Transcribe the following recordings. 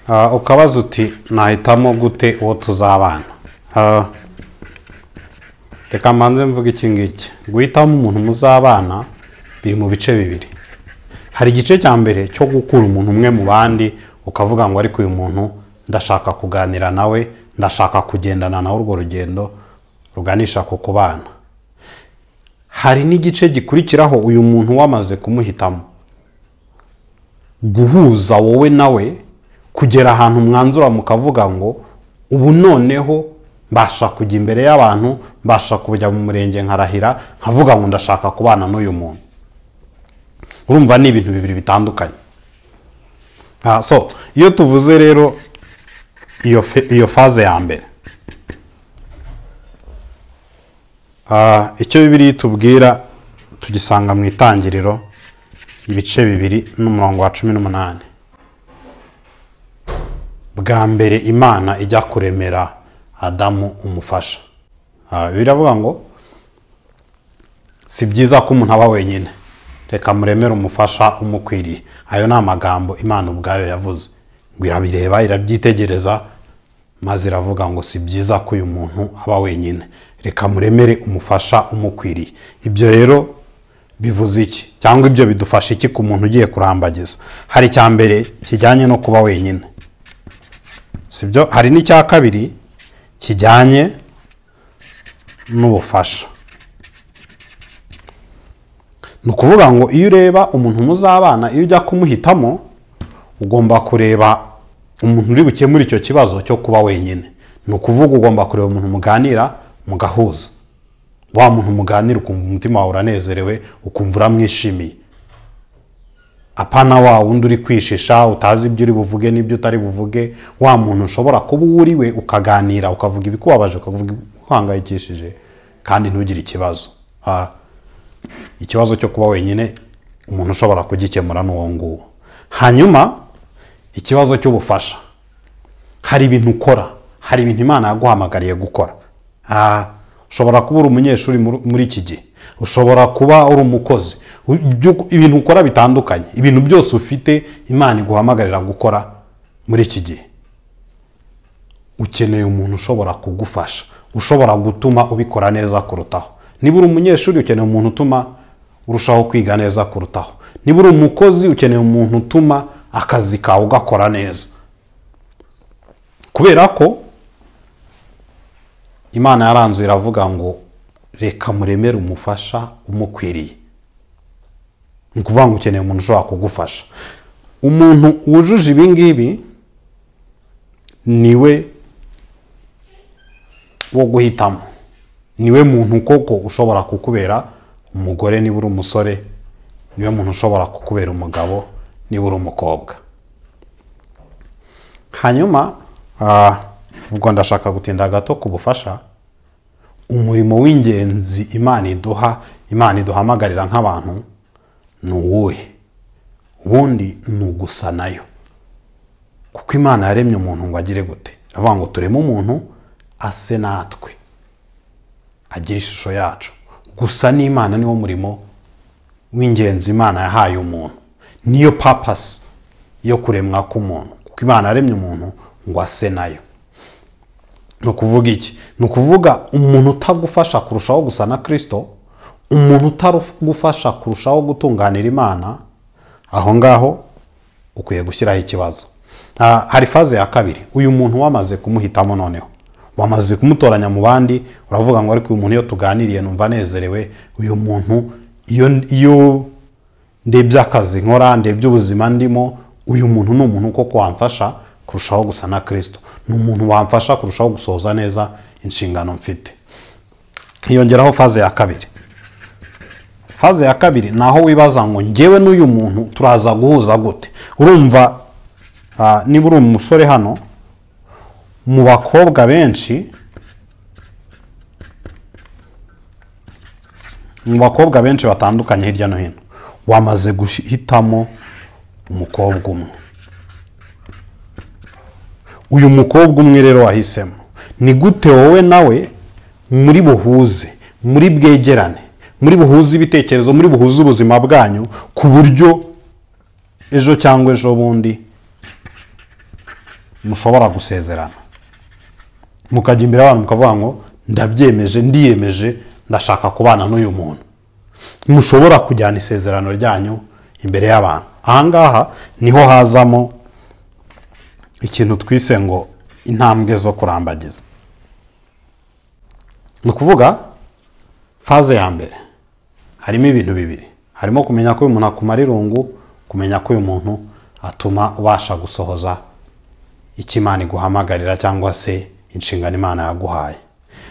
Ah, ukabaza uti nahitamo gute uwo tuzabana Ah, reka mbanze mvuga iki ngiki guhitamo umuntu muzabana biri mu bice bibiri hari igice cya mbere cyo gukura umuntu umwe mu bandi ukavuga ngo ariko uyu muntu ndashaka kuganira nawe ndashaka kugendana nawe urwo rugendo ruganisha ku kubana hari n'igice gikurikiraho uyu muntu wamaze kumuhitamo guhuza wowe nawe kugera ahantu mwanzura mukavuga ngo ubu noneho mbasha kujya imbere y'abantu mbasha kujya mu murenge nkarahira nkavuga ngo ndashaka kubana n'uyu muntu urumva ni ibintu bibiri bitandukanye Ah, so iyo tuvuze rero iyo fe- iyo faze ya mbere Ah, icyo bibiri itubwira tugisanga mu itangiriro ibice bibiri n'umurongo wa cumi n'umunani bwa mbere imana ijya kuremera adamu umufasha Ah, bibiliya iravuga ngo si byiza ko umuntu aba wenyine reka muremere umufasha umukwiriye ayo ni amagambo imana ubwayo yavuze ngo irabireba irabyitegereza maze iravuga ngo si byiza ko uyu muntu aba wenyine reka muremere umufasha umukwiriye ibyo rero bivuze iki cyangwa ibyo bidufasha iki ku muntu ugiye kurambagiza hari icya mbere kijyanye no kuba wenyine sibyo hari n'icya kabiri kijyanye n'ubufasha ni ukuvuga ngo iyo ureba umuntu muzabana iyo ujya kumuhitamo ugomba kureba umuntu uri bukemure icyo kibazo cyo kuba wenyine ni ukuvuga ugomba kureba umuntu muganira mugahuza wa muntu muganira ukumva umutima wawe uranezerewe ukumva uramwishimiye apana wa wundi uri kwishisha utazi ibyo uri buvuge n'ibyo utari buvuge wa muntu ushobora kuba uwo uri we ukaganira ukavuga ibikubabaje ukavuga ibikuhangayikishije kandi ntugire ikibazo Ah, ikibazo cyo kuba wenyine umuntu ushobora kugikemura ni uwo nguwo hanyuma ikibazo cy'ubufasha hari ibintu ukora hari ibintu imana yaguhamagariye gukora Ah, ushobora kuba uri umunyeshuri muri- muri iki gihe ushobora kuba uri umukozi U- ibyo- ibintu ukora bitandukanye ibintu byose ufite imana iguhamagarira gukora muri iki gihe ukeneye umuntu ushobora kugufasha ushobora gutuma ubikora neza kurutaho niba uri umunyeshuri ukeneye umuntu utuma urushaho kwiga neza kurutaho niba uri umukozi ukeneye umuntu utuma akazi kawe ugakora neza kubera ko imana yaranzuye iravuga ngo reka muremere umufasha umukwiriye ni ukuvuga ngo ukeneye umuntu ushobora kugufasha umuntu wujuje ibi ngibi niwe wo guhitamo niwe muntu koko ushobora kukubera umugore niba uri umusore niwe muntu ushobora kukubera umugabo niba uri umukobwa hanyuma ah, ubwo ndashaka gutinda gato ku bufasha umurimo w'ingenzi imana iduha imana iduhamagarira nk'abantu ni uwuhe ubundi ni ugusa nayo kuko imana yaremye umuntu ngo agire gute iravuga ngo tureme umuntu ase natwe agira ishusho yacu gusa n'imana niwo murimo w'ingenzi imana yahaye umuntu niyo papasi yo kuremwa k'umuntu kuko imana yaremye umuntu ngo ase nayo ni ukuvuga iki ni ukuvuga umuntu utagufasha kurushaho gusa na kirisito umuntu utagufasha kurushaho gutunganira imana aho ngaho ukwiye gushyiraho ikibazo Ah, hari faze ya kabiri uyu muntu wamaze kumuhitamo noneho wamaze kumutoranya mu bandi uravuga ngo ariko uyu muntu iyo tuganiriye numva anezerewe uyu muntu iyo iyo ndebye akazi nkora ndebye ubuzima ndimo uyu muntu ni umuntu koko wamfasha kurushaho gusa na kirisito ni umuntu wamfasha kurushaho gusohoza neza inshingano mfite hiyongeraho faze ya kabiri faze ya kabiri ni aho wibaza ngo ngewe n'uyu muntu turaza guhuza gute urumva ah, niba uri umusore hano mu bakobwa benshi mu bakobwa benshi batandukanye hirya no hino wamaze guhitamo umukobwa umwe uyu mukobwa umwe rero wahisemo ni gute wowe nawe muri buhuze muri bwegerane muri buhuze ibitekerezo muri buhuze ubuzima bwanyu ku buryo ejo cyangwa ejo bundi mushobora gusezerana mukajya imbere y'abantu mukavuga ngo ndabyemeje ndiyemeje ndashaka kubana n'uyu muntu mushobora kujyana isezerano ryanyu imbere y'abantu ahangaha niho hazamo ikintu twise ngo intambwe zo kurambagiza ni ukuvuga faze ya mbere harimo ibintu bibiri harimo kumenya ko uyu muntu akumara irungu kumenya ko uyu muntu atuma ubasha gusohoza icyo imana iguhamagarira cyangwa se inshingano imana yaguhaye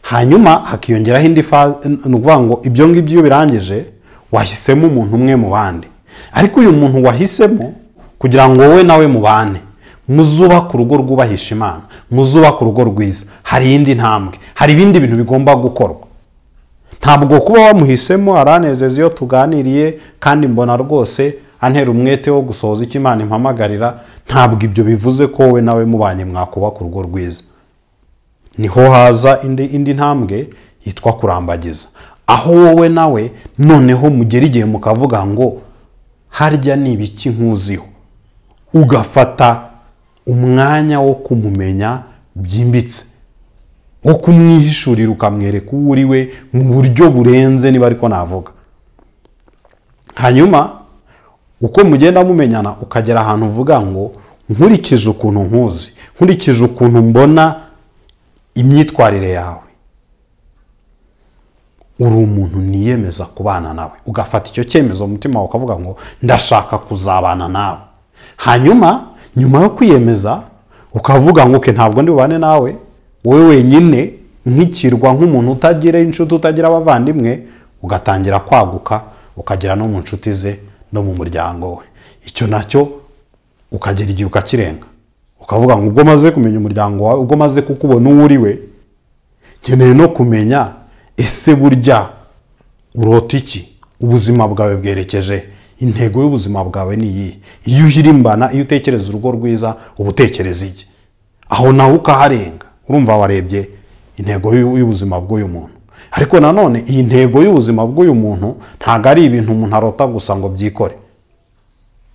hanyuma hakiyongeraho indi faze ni ukuvuga ngo ibyo ngibyo iyo birangije wahisemo umuntu umwe mu bandi ariko uyu muntu wahisemo kugira ngo wowe nawe mubane muzubaka urugo rwubahisha imana muzubaka urugo rwiza hari iyindi ntambwe hari ibindi bintu bigomba gukorwa ntabwo kuba wamuhisemo aranezeza iyo tuganiriye kandi mbona rwose antera umwete wo gusohoza icyo imana impamagarira ntabwo ibyo bivuze ko wowe nawe mubanye mwakubaka urugo rwiza niho haza indi indi ntambwe yitwa kurambagiza aho wowe nawe noneho mugera igihe mukavuga ngo harya ni ibiki nkuziho ugafata umwanya wo kumumenya byimbitse wo kumwihishurira ukamwereka uwo uri we mu buryo burenze niba ariko navuga hanyuma uko mugenda mumenyana ukagera ahantu uvuga ngo nkurikije ukuntu nkuzi nkurikije ukuntu mbona imyitwarire yawe uri umuntu niyemeza kubana nawe ugafata icyo cyemezo mu mutima wawe ukavuga ngo ndashaka kuzabana nawe hanyuma nyuma yo kwiyemeza ukavuga ngo uke ntabwo ndi bubane nawe wowe wenyine nk'ikirwa nk'umuntu utagira inshuti utagira abavandimwe ugatangira kwaguka ukagera no mu nshuti ze no mu muryango we icyo nacyo ukagera igihe ukakirenga ukavuga ngo ubwo maze kumenya umuryango wawe ubwo maze kukubona uwo uri we nkeneye no kumenya ese burya urota iki ubuzima bwawe bwerekeje intego y'ubuzima bwawe ni iyi iyo uhirimbana iyo utekereza urugo rwiza uba utekereza iki aho nawe ukaharenga urumva warebye intego y'ubuzima bw'uyu muntu ariko nanone iyi ntego y'ubuzima bw'uyu muntu ntabwo ari ibintu umuntu arota gusa ngo byikore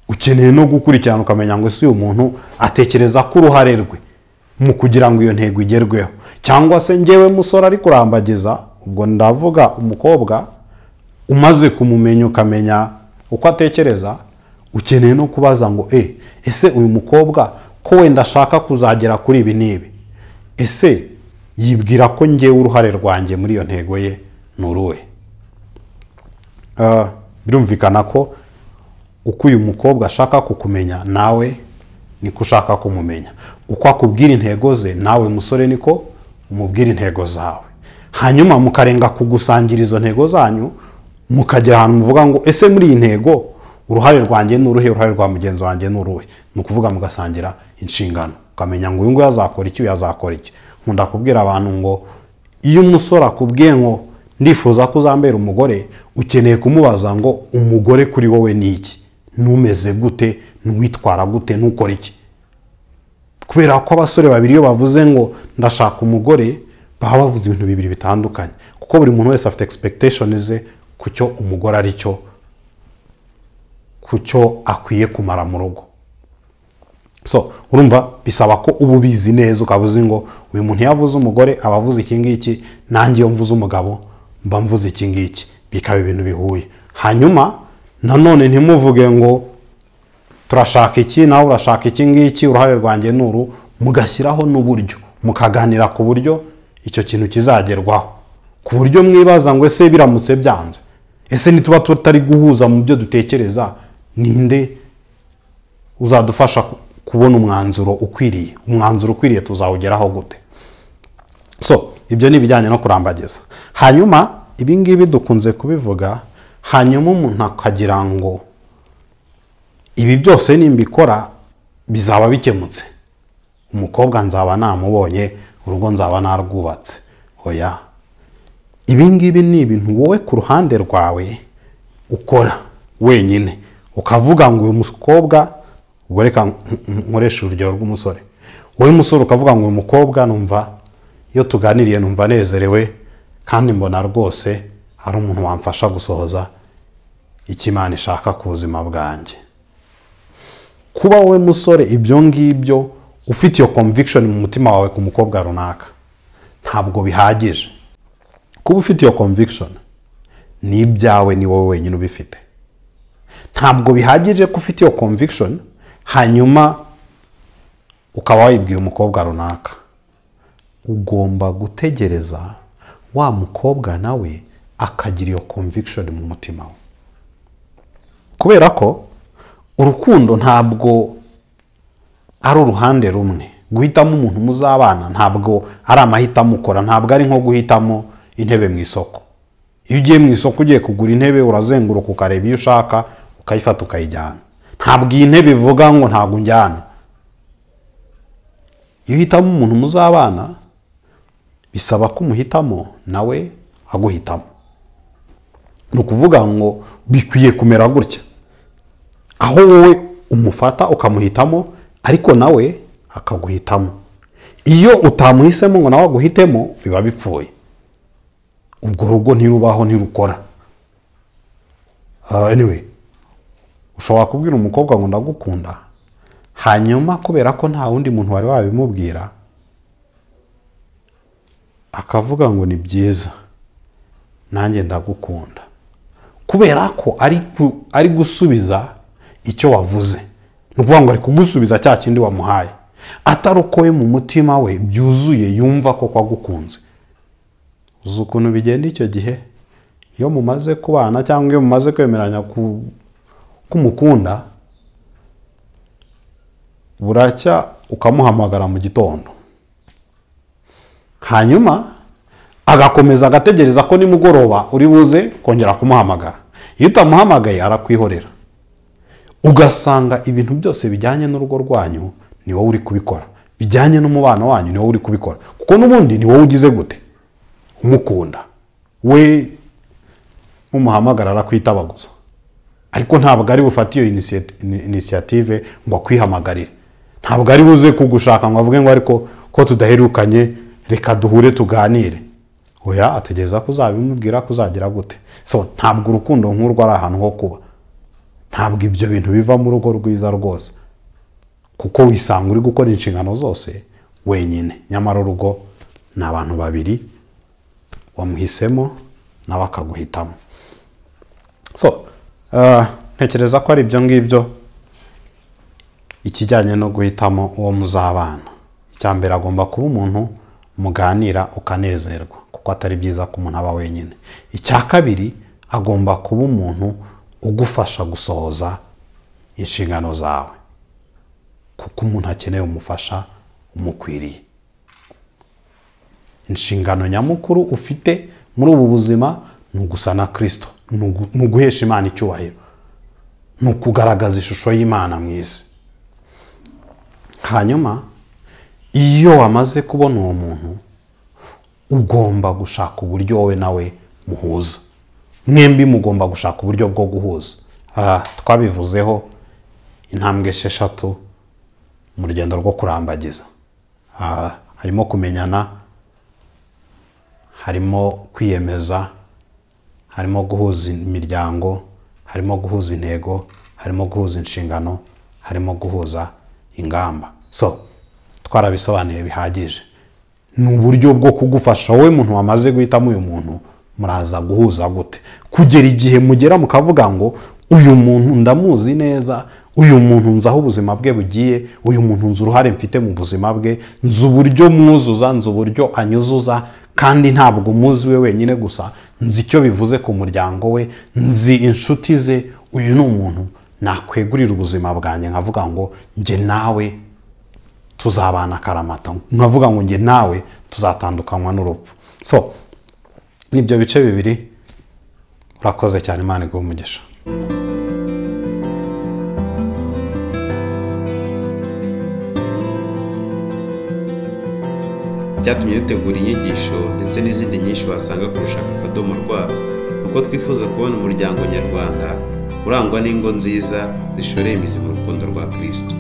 ukeneye no gukurikirana ukamenya ngo si uyu muntu atekereza ko uruhare rwe mu kugira ngo iyo ntego igerweho cyangwa se ngewe musore ari kurambagiza ubwo ndavuga umukobwa umaze kumumenya ukamenya uko atekereza ukeneye no kubaza ngo e ese uyu mukobwa ko wenda ashaka kuzagera kuri ibi n'ibi ese yibwira ko ngewe uruhare rwanjye muri iyo ntego ye ni uruwe birumvikana ko uko uyu mukobwa ashaka kukumenya nawe niko ushaka kumumenya uko akubwira intego ze nawe musore niko umubwira intego zawe hanyuma mukarenga kugusangira izo ntego zanyu mukagera ahantu muvuga ngo ese muri iyi ntego uruhare rwanjye ni uruhe uruhare rwa mugenzi wanjye ni uruhe ni ukuvuga mugasangira inshingano ukamenya ngo uyu nguyu azakora iki uyu azakora iki nkunda kubwira abantu ngo iyo umusore akubwiye ngo ndifuza ko uzambera umugore ukeneye kumubaza ngo umugore kuri wowe ni iki numeze gute n'uwitwara gute ntukore iki kubera ko abasore babiri iyo bavuze ngo ndashaka umugore baba bavuze ibintu bibiri bitandukanye kuko buri muntu wese afite expectation ze ku cyo umugore ari cyo ku cyo akwiye kumara mu rugo so urumva bisaba ko uba ubizi neza ukaba uzi ngo uyu muntu iyo avuze umugore aba avuze iki ngiki nanjye iyo mvuze umugabo mba mvuze iki ngiki bikaba ibintu bihuye hanyuma nanone ntimuvuge ngo turashaka iki nawe urashaka iki ngiki uruhare rwanjye ni uru mugashyiraho n'uburyo mukaganira ku buryo icyo kintu kizagerwaho ku buryo mwibaza ngo ese biramutse byanze ese nituba tutari guhuza mu byo dutekereza ninde uzadufasha kubona umwanzuro ukwiriye umwanzuro ukwiriye tuzawugeraho gute so ibyo ni ibijyanye no kurambagiza hanyuma ibingibi dukunze kubivuga hanyuma umuntu akagira ngo ibi byose nimbikora bizaba bikemutse umukobwa nzaba namubonye urugo nzaba narwubatse oya ibi ngibi ni ibintu wowe ku ruhande rwawe ukora wenyine ukavuga ngo uyu mukobwa ubwo reka nkoresha urugero rw'umusore wowe musore ukavuga ngo uyu mukobwa numva iyo tuganiriye numva anezerewe kandi mbona rwose ari umuntu wamfasha gusohoza icyo imana ishaka ku buzima bwanjye kuba wowe musore ibyo ngibyo ufite iyo conviction mu mutima wawe ku mukobwa runaka ntabwo bihagije kuba ufite iyo conviction ni ibyawe ni wowe wenyine ubifite ntabwo bihagije ko ufite iyo conviction hanyuma ukaba wayibwiye umukobwa runaka ugomba gutegereza wa mukobwa nawe akagira iyo conviction mu mutima we kubera ko urukundo ntabwo ari uruhande rumwe guhitamo umuntu muzabana ntabwo ari amahitamo ukora ntabwo ari nko guhitamo intebe mu isoko iyo ugiye mu isoko ugiye kugura intebe urazenguruka ukareba iyo ushaka ukayifata ukayijyana ntabwo iyi ntebe ivuga ngo ntabwo unjyana iyo uhitamo umuntu muzabana bisaba ko umuhitamo nawe aguhitamo ni ukuvuga ngo bikwiye kumera gutya aho wowe umufata ukamuhitamo ariko nawe akaguhitamo iyo utamuhisemo ngo nawe aguhitemo biba bipfuye ubwo rugo ntirubaho ntirukora Ah, anyway ushobora kubwira umukobwa ngo ndagukunda hanyuma kubera ko nta wundi muntu wari wabimubwira akavuga ngo ni byiza nanjye ndagukunda kubera ko ari ku- ari gusubiza icyo wavuze ni ukuvuga ngo ari kugusubiza cya kindi wamuhaye atarokoye mu mutima we byuzuye yumva ko kwagukunze uzi ukuntu bigenda icyo gihe iyo mumaze kubana cyangwa iyo mumaze kwemeranya ku- kumukunda buracya ukamuhamagara mu gitondo hanyuma agakomeza agategereza ko nimugoroba uri buze kongera kumuhamagara iyo utamuhamagaye arakwihorera ugasanga ibintu byose bijyanye n'urugo rwanyu ni wowe uri kubikora bijyanye n'umubano wanyu ni wowe uri kubikora kuko n'ubundi ni wowe ugize gute umukunda we mumuhamagara arakwitabaguza ariko ntabwo ari bufate iyo inisiye- ini- inisiyative ngo akwihamagarire ntabwo ari buze kugushaka ngo avuge ngo ariko ko tudaherukanye reka duhure tuganire oya ategereza ko uzabimubwira ko uzagira gute so ntabwo urukundo nk'urwo ari ahantu ho kuba ntabwo ibyo bintu biva mu rugo rwiza rwose kuko wisanga uri gukora inshingano zose wenyine nyamara urugo ni abantu babiri wamuhisemo nawe akaguhitamo so uh, ntekereza ko ari ibyo ngibyo ikijyanye no guhitamo uwo muzabana icya mbere agomba kuba umuntu muganira ukanezerwa kuko atari byiza ko umuntu aba wenyine icya kabiri agomba kuba umuntu ugufasha gusohoza inshingano zawe kuko umuntu akeneye umufasha umukwiriye inshingano nyamukuru ufite muri ubu buzima ni ugusa na kirisito ni ugu- ni uguhesha imana icyubahiro ni ukugaragaza ishusho y'imana mu isi hanyuma iyo wamaze kubona uwo muntu ugomba gushaka uburyo wowe nawe muhuza mwembi mugomba gushaka uburyo bwo guhuza Ah, twabivuzeho intambwe esheshatu mu rugendo rwo kurambagiza Ah, harimo kumenyana harimo kwiyemeza harimo guhuza imiryango harimo guhuza intego harimo guhuza inshingano harimo guhuza ingamba so twarabisobanuye bihagije ni uburyo bwo kugufasha wowe muntu wamaze guhitamo uyu muntu muraza guhuza gute kugera igihe mugera mukavuga ngo uyu muntu ndamuzi neza uyu muntu nzi aho ubuzima bwe bugiye uyu muntu nzi uruhare mfite mu buzima bwe nzi uburyo mwuzuza nzi uburyo anyuzuza kandi ntabwo muzi we wenyine gusa nzi icyo bivuze ku muryango we nzi inshuti ze uyu ni umuntu nakwegurira ubuzima bwanjye nkavuga ngo njye nawe tuzabana akaramata nkavuga ngo njye nawe tuzatandukanywa n'urupfu so nibyo bice bibiri urakoze cyane imana iguhe umugisha Icyatumye dutegura inyigisho ndetse n'izindi nyinshi wasanga ku rushaka akadomo rwa ni uko twifuza kubona umuryango nyarwanda urangwa n'ingo nziza zishoreye imizi mu rukundo rwa kristo